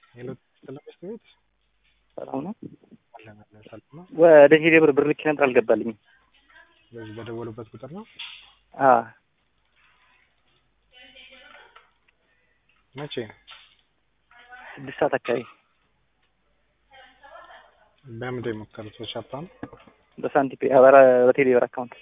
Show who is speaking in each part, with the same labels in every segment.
Speaker 1: ሄሎ ተለበስ ቤት
Speaker 2: ሰላም ነው።
Speaker 1: አለን አለን ሰላም ነው።
Speaker 2: ወደ ሄዴ ብር ብር ልኬ ነበር አልገባልኝም።
Speaker 1: በዚህ በደወሉበት ቁጥር ነው።
Speaker 2: አዎ
Speaker 1: መቼ
Speaker 2: ስድስት ሰዓት አካባቢ
Speaker 1: በምንድን የሞከሩት? በሻፓ ነው።
Speaker 2: በሳንቲፔ አበራ በቴሌ ብር አካውንት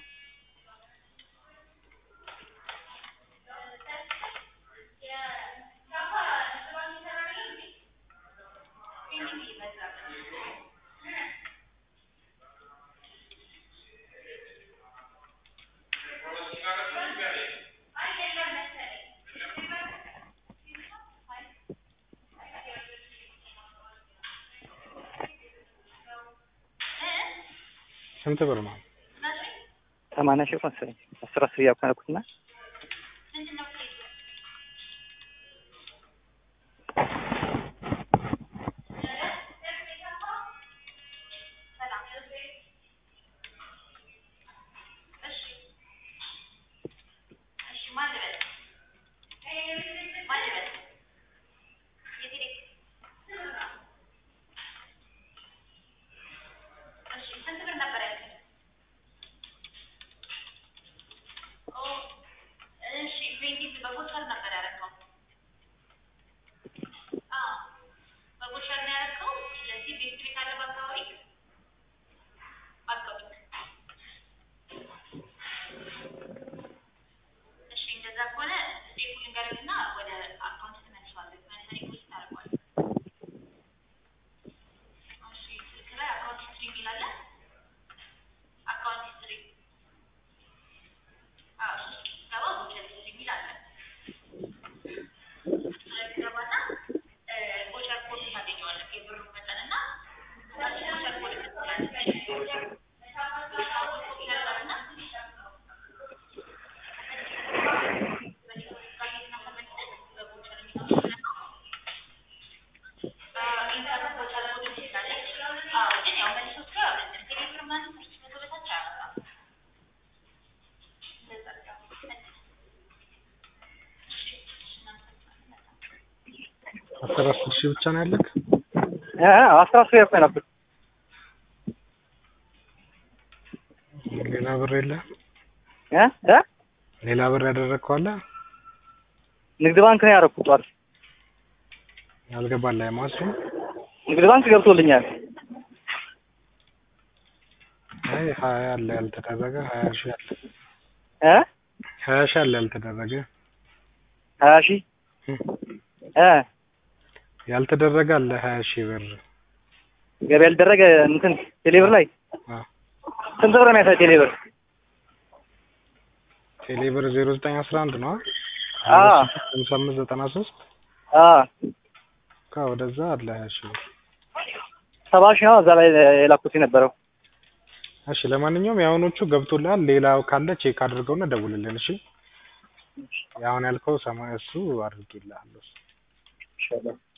Speaker 1: ስንት ብር ነው?
Speaker 2: ሰማንያ ሺህ መሰለኝ አስር አስር እያኮነኩትና
Speaker 1: አስር አስር ሺህ ብቻ ነው ያለክ?
Speaker 2: አስራ አስር ያኮ ነበር።
Speaker 1: ሌላ ብር የለ?
Speaker 2: እ እ
Speaker 1: ሌላ ብር ያደረግከው አለ?
Speaker 2: ንግድ ባንክ ነው ያደረኩት ጠዋት።
Speaker 1: ያልገባልህ ማሱ?
Speaker 2: ንግድ ባንክ ገብቶልኛል።
Speaker 1: አይ ሀያ አለ ያልተደረገ ሀያ ሺህ አለ
Speaker 2: እ
Speaker 1: ሀያ ሺህ አለ ያልተደረገ
Speaker 2: ሀያ ሺህ እ
Speaker 1: ያልተደረገ አለ ሀያ ሺህ ብር
Speaker 2: ገቢ ያልደረገ እንትን ቴሌብር ላይ
Speaker 1: አ
Speaker 2: ስንት ብር ነው የሚያሳይ ቴሌብር?
Speaker 1: ቴሌብር ዜሮ ዘጠኝ አስራ አንድ ነው
Speaker 2: አ
Speaker 1: ሃምሳ አምስት ዘጠና ሶስት
Speaker 2: አ
Speaker 1: ካ ወደዛ አለ ሀያ ሺህ ብር
Speaker 2: ሰባ ሺህ ነው እዛ ላይ የላኩት የነበረው።
Speaker 1: እሺ ለማንኛውም የአሁኖቹ ገብቶልሃል ሌላው ካለ ቼክ አድርገውና ደውልልን እሺ የአሁን ያልከው ሰማይ እሱ አድርጌልሃለሁ
Speaker 2: ይሻላል